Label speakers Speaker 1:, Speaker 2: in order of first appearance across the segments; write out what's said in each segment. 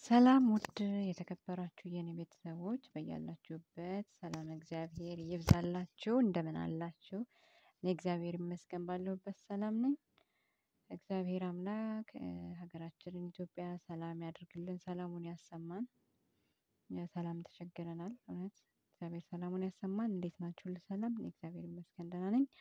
Speaker 1: ሰላም ውድ የተከበራችሁ የኔ ቤተሰቦች በያላችሁበት ሰላም እግዚአብሔር ይብዛላችሁ እንደምን አላችሁ? እኔ እግዚአብሔር ይመስገን ባለሁበት ሰላም ነኝ። እግዚአብሔር አምላክ ሀገራችንን ኢትዮጵያ ሰላም ያድርግልን ሰላሙን ያሰማን። ሰላም ተቸግረናል እውነት እግዚአብሔር ሰላሙን ያሰማን እንዴት ናችሁ ሁሉ ሰላም እኔ እግዚአብሔር ይመስገን ደህና ነኝ።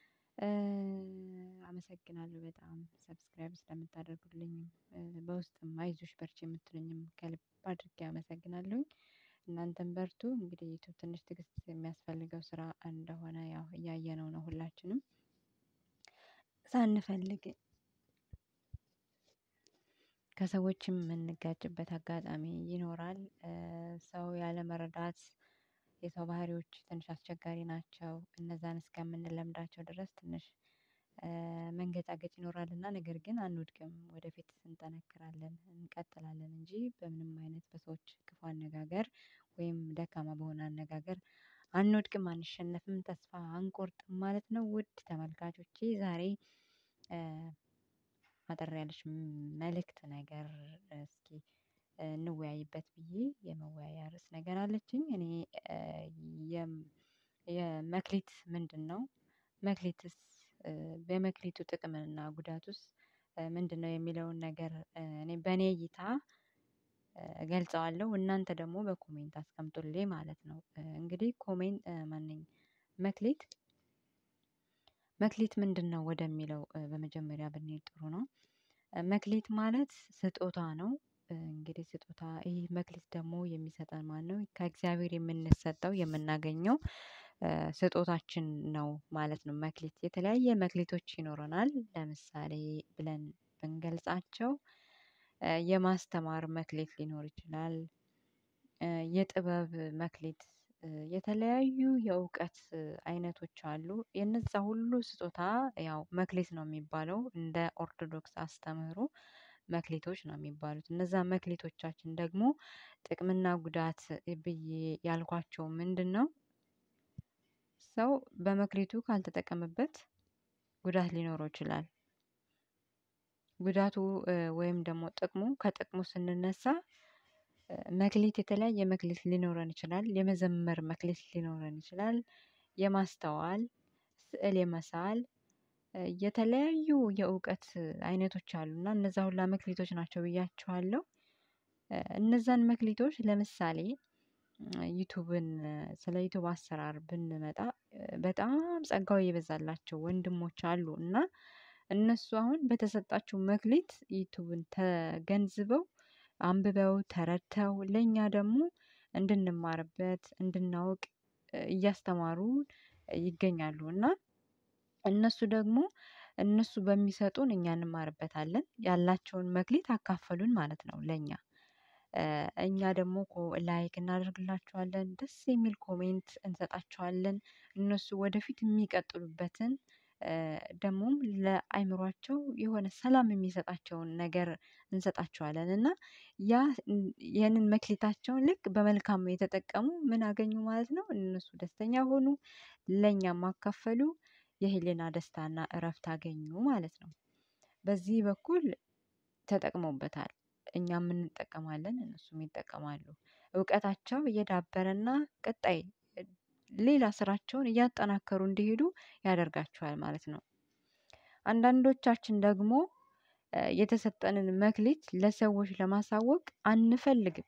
Speaker 1: አመሰግናለሁ በጣም ሰብስክራይብ ስለምታደርጉልኝ በውስጥም አይዞሽ በርቺ የምትሉኝም ከልብ አድርጌ አመሰግናለሁኝ። እናንተም በርቱ እንግዲህ ዩቲዩብ ትንሽ ትዕግስት የሚያስፈልገው ስራ እንደሆነ ያው እያየነው ነው ሁላችንም ሳንፈልግ ከሰዎችም የምንጋጭበት አጋጣሚ ይኖራል። ሰው ያለመረዳት የሰው ባህሪዎች ትንሽ አስቸጋሪ ናቸው እነዛን እስከምንለምዳቸው ድረስ ትንሽ መንገጫገጭ ይኖራልና ነገር ግን አንወድቅም ወደፊት እንጠነክራለን እንቀጥላለን እንጂ በምንም አይነት በሰዎች ክፉ አነጋገር ወይም ደካማ በሆነ አነጋገር አንወድቅም አንሸነፍም ተስፋ አንቆርጥም ማለት ነው። ውድ ተመልካቾቼ ዛሬ አጠር ያለች መልእክት ነገር እስኪ እንወያይበት ብዬ የመወያያ ርዕስ ነገር አለችኝ እኔ የመክሊት ምንድነው? መክሊትስ በመክሊቱ ጥቅምና ጉዳቱስ ምንድነው? የሚለውን ነገር እኔ በእኔ እይታ እገልጸዋለሁ እናንተ ደግሞ በኮሜንት አስቀምጡልኝ ማለት ነው። እንግዲህ ኮሜንት ማንኝ መክሊት መክሊት ምንድነው ወደሚለው በመጀመሪያ ብንሄድ ጥሩ ነው። መክሊት ማለት ስጦታ ነው። እንግዲህ ስጦታ ይህ መክሊት ደግሞ የሚሰጠን ማነው ከእግዚአብሔር የምንሰጠው የምናገኘው ስጦታችን ነው ማለት ነው። መክሊት የተለያየ መክሊቶች ይኖረናል ለምሳሌ ብለን ብንገልጻቸው የማስተማር መክሊት ሊኖር ይችላል። የጥበብ መክሊት የተለያዩ የእውቀት አይነቶች አሉ የነዛ ሁሉ ስጦታ ያው መክሊት ነው የሚባለው እንደ ኦርቶዶክስ አስተምህሮ መክሊቶች ነው የሚባሉት እነዛ መክሊቶቻችን ደግሞ ጥቅምና ጉዳት ብዬ ያልኳቸው ምንድነው? ሰው በመክሊቱ ካልተጠቀመበት ጉዳት ሊኖረው ይችላል። ጉዳቱ ወይም ደግሞ ጥቅሙ ከጥቅሙ ስንነሳ መክሊት የተለያየ መክሊት ሊኖረን ይችላል የመዘመር መክሊት ሊኖረን ይችላል። የማስተዋል ስዕል የመሳል የተለያዩ የእውቀት አይነቶች አሉ እና እነዛ ሁላ መክሊቶች ናቸው ብያችኋለሁ። እነዛን መክሊቶች ለምሳሌ ዩቲዩብን ስለ ዩቲዩብ አሰራር ብንመጣ በጣም ጸጋው የበዛላቸው ወንድሞች አሉ እና እነሱ አሁን በተሰጣቸው መክሊት ዩቲዩብን ተገንዝበው አንብበው ተረድተው ለእኛ ደግሞ እንድንማርበት እንድናውቅ እያስተማሩን ይገኛሉ። እና እነሱ ደግሞ እነሱ በሚሰጡን እኛ እንማርበታለን ያላቸውን መክሊት አካፈሉን ማለት ነው። ለእኛ እኛ ደግሞ ላይክ እናደርግላቸዋለን ደስ የሚል ኮሜንት እንሰጣቸዋለን እነሱ ወደፊት የሚቀጥሉበትን ደግሞም ለአእምሮአቸው የሆነ ሰላም የሚሰጣቸውን ነገር እንሰጣቸዋለን እና ያ ያንን መክሊታቸውን ልክ በመልካም የተጠቀሙ ምን አገኙ ማለት ነው እነሱ ደስተኛ ሆኑ ለኛም አካፈሉ የህሊና ደስታና እረፍት አገኙ ማለት ነው። በዚህ በኩል ተጠቅመውበታል እኛም እንጠቀማለን እነሱም ይጠቀማሉ እውቀታቸው እየዳበረና ቀጣይ ሌላ ስራቸውን እያጠናከሩ እንዲሄዱ ያደርጋቸዋል ማለት ነው። አንዳንዶቻችን ደግሞ የተሰጠንን መክሊት ለሰዎች ለማሳወቅ አንፈልግም።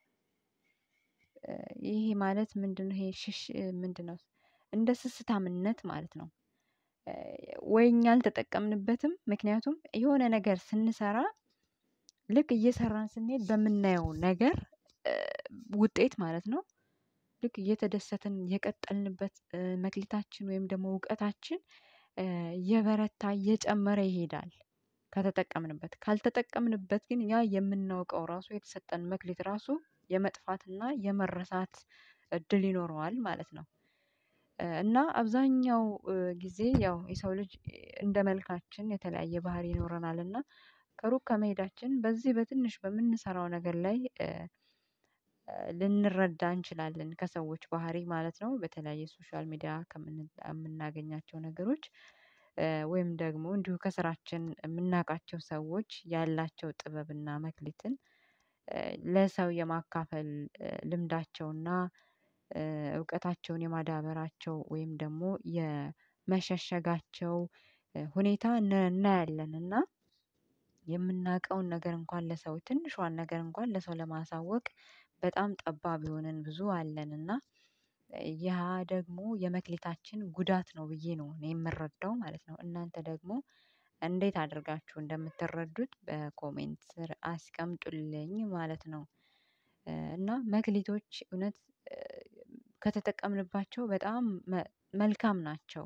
Speaker 1: ይሄ ማለት ምንድነው? ይሄ ሽሽ ምንድነው? እንደ ስስታምነት ማለት ነው። ወይ እኛ አልተጠቀምንበትም ምክንያቱም የሆነ ነገር ስንሰራ ልክ እየሰራን ስንሄድ በምናየው ነገር ውጤት ማለት ነው። ልክ እየተደሰትን የቀጠልንበት መክሊታችን ወይም ደግሞ እውቀታችን እየበረታ እየጨመረ ይሄዳል። ከተጠቀምንበት ካልተጠቀምንበት ግን ያ የምናውቀው ራሱ የተሰጠን መክሊት ራሱ የመጥፋትና የመረሳት እድል ይኖረዋል ማለት ነው። እና አብዛኛው ጊዜ ያው የሰው ልጅ እንደ መልካችን የተለያየ ባህሪ ይኖረናል እና ከሩቅ ከመሄዳችን በዚህ በትንሽ በምንሰራው ነገር ላይ ልንረዳ እንችላለን ከሰዎች ባህሪ ማለት ነው። በተለያየ ሶሻል ሚዲያ ከምናገኛቸው ነገሮች ወይም ደግሞ እንዲሁ ከስራችን የምናውቃቸው ሰዎች ያላቸው ጥበብና መክሊትን ለሰው የማካፈል ልምዳቸውና እውቀታቸውን የማዳበራቸው ወይም ደግሞ የመሸሸጋቸው ሁኔታ እናያለን እና የምናውቀውን ነገር እንኳን ለሰው ትንሿን ነገር እንኳን ለሰው ለማሳወቅ በጣም ጠባብ የሆንን ብዙ አለን እና ያ ደግሞ የመክሊታችን ጉዳት ነው ብዬ ነው እኔ የምረዳው ማለት ነው። እናንተ ደግሞ እንዴት አድርጋችሁ እንደምትረዱት በኮሜንት ስር አስቀምጡልኝ ማለት ነው። እና መክሊቶች እውነት ከተጠቀምንባቸው በጣም መልካም ናቸው።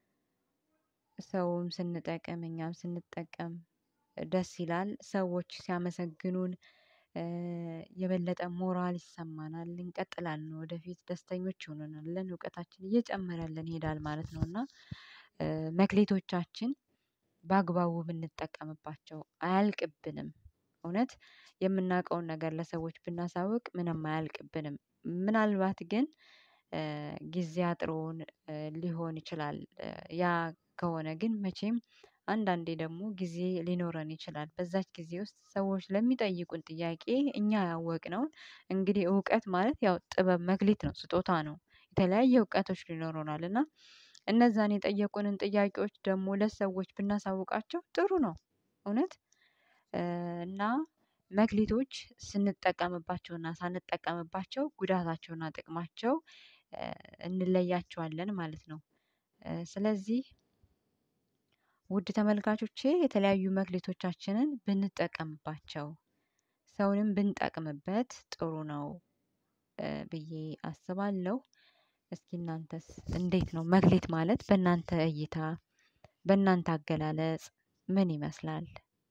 Speaker 1: ሰውም ስንጠቅም እኛም ስንጠቀም ደስ ይላል ሰዎች ሲያመሰግኑን የበለጠ ሞራል ይሰማናል እንቀጥላለን ወደፊት ደስተኞች እንሆናለን እውቀታችን እየጨመረልን ይሄዳል ማለት ነው። እና መክሊቶቻችን በአግባቡ ብንጠቀምባቸው አያልቅብንም። እውነት የምናውቀውን ነገር ለሰዎች ብናሳውቅ ምንም አያልቅብንም። ምናልባት ግን ጊዜ አጥሮን ሊሆን ይችላል። ያ ከሆነ ግን መቼም አንዳንዴ ደግሞ ጊዜ ሊኖረን ይችላል በዛች ጊዜ ውስጥ ሰዎች ለሚጠይቁን ጥያቄ እኛ ያወቅነውን እንግዲህ እውቀት ማለት ያው ጥበብ መክሊት ነው ስጦታ ነው። የተለያየ እውቀቶች ሊኖሩናል እና እነዛን የጠየቁንን ጥያቄዎች ደግሞ ለሰዎች ብናሳውቃቸው ጥሩ ነው። እውነት እና መክሊቶች ስንጠቀምባቸውና ሳንጠቀምባቸው ጉዳታቸውና ጥቅማቸው እንለያቸዋለን ማለት ነው። ስለዚህ ውድ ተመልካቾቼ የተለያዩ መክሊቶቻችንን ብንጠቀምባቸው ሰውንም ብንጠቅምበት ጥሩ ነው። ብዬ አስባለሁ። እስኪ እናንተስ እንዴት ነው መክሊት ማለት በእናንተ እይታ በእናንተ አገላለጽ ምን ይመስላል?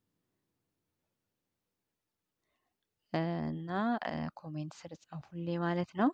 Speaker 1: እና ኮሜንት ስር ጻፉልኝ ማለት ነው።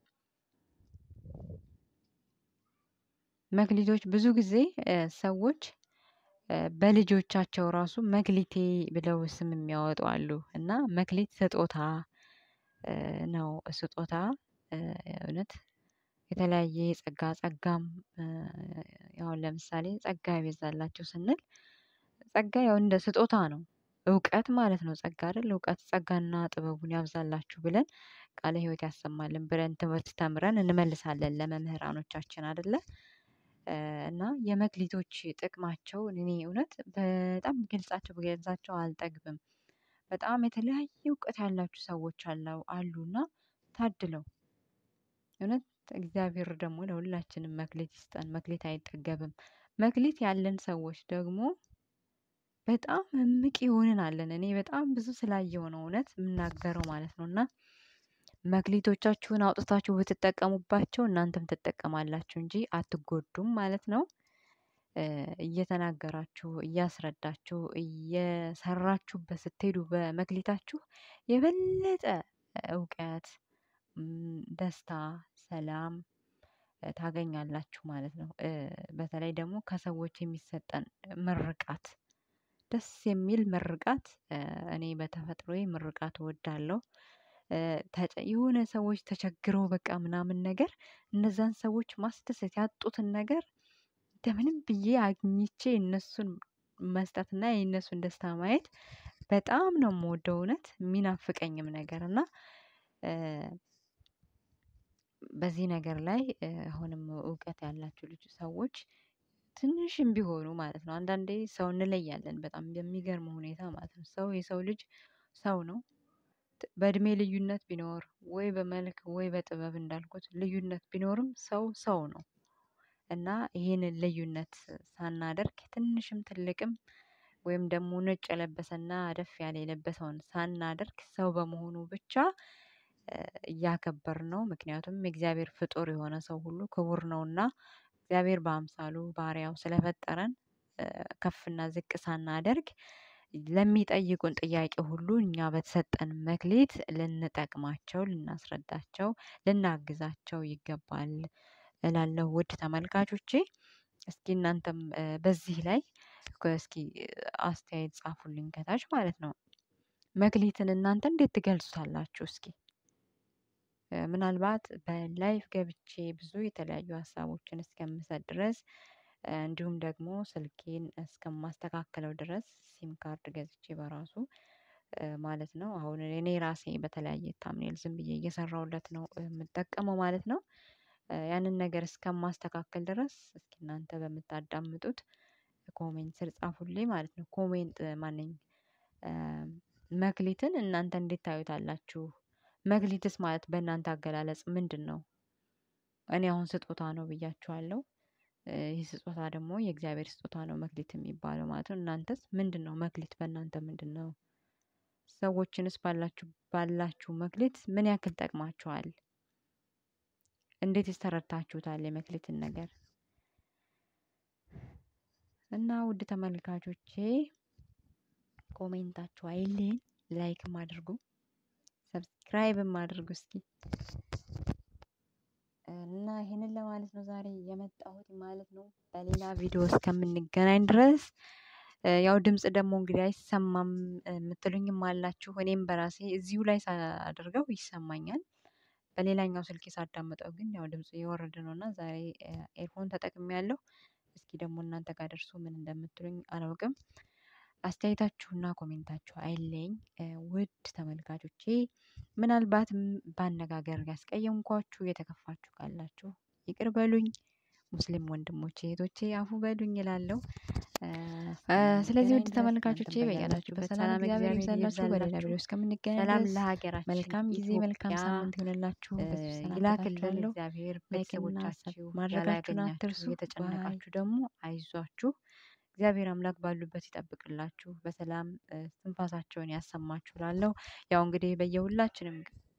Speaker 1: መክሊቶች ብዙ ጊዜ ሰዎች በልጆቻቸው ራሱ መክሊቴ ብለው ስም የሚያወጡ አሉ እና መክሊት ስጦታ ነው ስጦታ እውነት የተለያየ የጸጋ ጸጋም ያው ለምሳሌ ጸጋ ይበዛላችሁ ስንል ጸጋ ያው እንደ ስጦታ ነው። እውቀት ማለት ነው ጸጋ አይደል እውቀት ጸጋና ጥበቡን ያብዛላችሁ ብለን ቃለ ህይወት ያሰማልን ብለን ትምህርት ተምረን እንመልሳለን ለመምህራኖቻችን አይደለ እና የመክሊቶች ጥቅማቸው እኔ እውነት በጣም ብገልጻቸው ብገልጻቸው አልጠግብም። በጣም የተለያየ እውቀት ያላችሁ ሰዎች አሉና ታድለው እውነት እግዚአብሔር ደግሞ ለሁላችንም መክሊት ይስጠን መክሊት አይጠገብም። መክሊት ያለን ሰዎች ደግሞ በጣም እምቅ የሆንን አለን እኔ በጣም ብዙ ስላየሁ ነው እውነት የምናገረው ማለት ነው። እና መክሊቶቻችሁን አውጥታችሁ ብትጠቀሙባቸው እናንተም ትጠቀማላችሁ እንጂ አትጎዱም ማለት ነው። እየተናገራችሁ እያስረዳችሁ እየሰራችሁበት ስትሄዱ በመክሊታችሁ የበለጠ እውቀት ደስታ ሰላም ታገኛላችሁ ማለት ነው። በተለይ ደግሞ ከሰዎች የሚሰጠን ምርቃት ደስ የሚል ምርቃት እኔ በተፈጥሮዬ ምርቃት እወዳለሁ። የሆነ ሰዎች ተቸግረው በቃ ምናምን ነገር እነዛን ሰዎች ማስደሰት ያጡትን ነገር እንደምንም ብዬ አግኝቼ እነሱን መስጠት እና የነሱን ደስታ ማየት በጣም ነው የምወደው። እውነት የሚናፍቀኝም ነገር እና በዚህ ነገር ላይ አሁንም እውቀት ያላችሁ ልጅ ሰዎች ትንሽም ቢሆኑ ማለት ነው አንዳንዴ ሰው እንለያለን በጣም በሚገርም ሁኔታ ማለት ነው ሰው የሰው ልጅ ሰው ነው። በእድሜ ልዩነት ቢኖር ወይ በመልክ ወይ በጥበብ እንዳልኩት ልዩነት ቢኖርም ሰው ሰው ነው። እና ይሄንን ልዩነት ሳናደርግ ትንሽም ትልቅም ወይም ደግሞ ነጭ የለበሰና አደፍ ያለ የለበሰውን ሳናደርግ ሰው በመሆኑ ብቻ እያከበርነው ምክንያቱም የእግዚአብሔር ፍጡር የሆነ ሰው ሁሉ ክቡር ነውና እግዚአብሔር በአምሳሉ በአርአያው ስለፈጠረን ከፍና ዝቅ ሳናደርግ ለሚጠይቁን ጥያቄ ሁሉ እኛ በተሰጠን መክሊት ልንጠቅማቸው ልናስረዳቸው ልናግዛቸው ይገባል። እላለሁ ውድ ተመልካቾቼ እስኪ እናንተም በዚህ ላይ እስኪ አስተያየት ጻፉልኝ ከታች ማለት ነው። መክሊትን እናንተ እንዴት ትገልጹታላችሁ? እስኪ ምናልባት በላይቭ ገብቼ ብዙ የተለያዩ ሀሳቦችን እስከምሰጥ ድረስ እንዲሁም ደግሞ ስልኬን እስከማስተካክለው ድረስ ሲም ካርድ ገዝቼ በራሱ ማለት ነው። አሁን እኔ ራሴ በተለያየ ታምኔል ዝም ብዬ እየሰራሁለት ነው የምጠቀመው ማለት ነው። ያንን ነገር እስከማስተካከል ድረስ እስኪ እናንተ በምታዳምጡት ኮሜንት ስር ጻፉልኝ ማለት ነው። ኮሜንት ማነኝ መክሊትን እናንተ እንዴት ታዩታላችሁ? መክሊትስ ማለት በእናንተ አገላለጽ ምንድነው? እኔ አሁን ስጦታ ነው ብያችኋለሁ። ይህ ስጦታ ደግሞ የእግዚአብሔር ስጦታ ነው መክሊት የሚባለው ማለት ነው። እናንተስ ምንድነው መክሊት በእናንተ ምንድነው? ሰዎችንስ ባላችሁ ባላችሁ መክሊት ምን ያክል ጠቅማችኋል? እንዴትስ ተረድታችሁታል የመክሊትን ነገር? እና ውድ ተመልካቾቼ ኮሜንታችሁ አይለኝ፣ ላይክም አድርጉ፣ ሰብስክራይብም አድርጉ እስኪ እና ይሄንን ለማለት ነው ዛሬ የመጣሁት ማለት ነው። በሌላ ቪዲዮ እስከምንገናኝ ድረስ ያው ድምጽ ደግሞ እንግዲህ አይሰማም የምትሉኝም አላችሁ። እኔም በራሴ እዚሁ ላይ ሳደርገው ይሰማኛል። በሌላኛው ስልኬ ሳዳምጠው ግን ያው ድምፁ እየወረደ ነው እና ዛሬ ኤርፎን ተጠቅሜያለሁ። እስኪ ደግሞ እናንተ ጋር ደርሶ ምን እንደምትሉኝ አላውቅም። አስተያየታችሁና ኮሜንታችሁ አይለኝ ውድ ተመልካቾቼ። ምናልባትም በአነጋገር ያስቀየምኳችሁ የተከፋችሁ ካላችሁ ይቅር በሉኝ። ሙስሊም ወንድሞቼ እህቶቼ አፉ በሉኝ እላለሁ። ስለዚህ ውድ ተመልካቾቼ በያላችሁበት ሰላም እግዚአብሔር ይብዛላችሁ። በሌላ ቪዲዮ እስከምንገናኝ
Speaker 2: ሰላም
Speaker 1: ድረስ
Speaker 2: ለሀገራችን
Speaker 1: መልካም ጊዜ መልካም
Speaker 2: ኢትዮጵያ
Speaker 1: ሳምንት ይሆንላችሁ።
Speaker 2: ይላክልን
Speaker 1: ይላክልን
Speaker 2: እግዚአብሔር
Speaker 1: ቤተሰቦቻችሁ
Speaker 2: ማድረጋችሁን
Speaker 1: ያላገኛችሁ
Speaker 2: አትርሱ።
Speaker 1: የተጨነቃችሁ ደግሞ አይዟችሁ። እግዚአብሔር አምላክ ባሉበት ይጠብቅላችሁ፣ በሰላም ትንፋሳቸውን ያሰማችሁ ላለው ያው እንግዲህ በየሁላችንም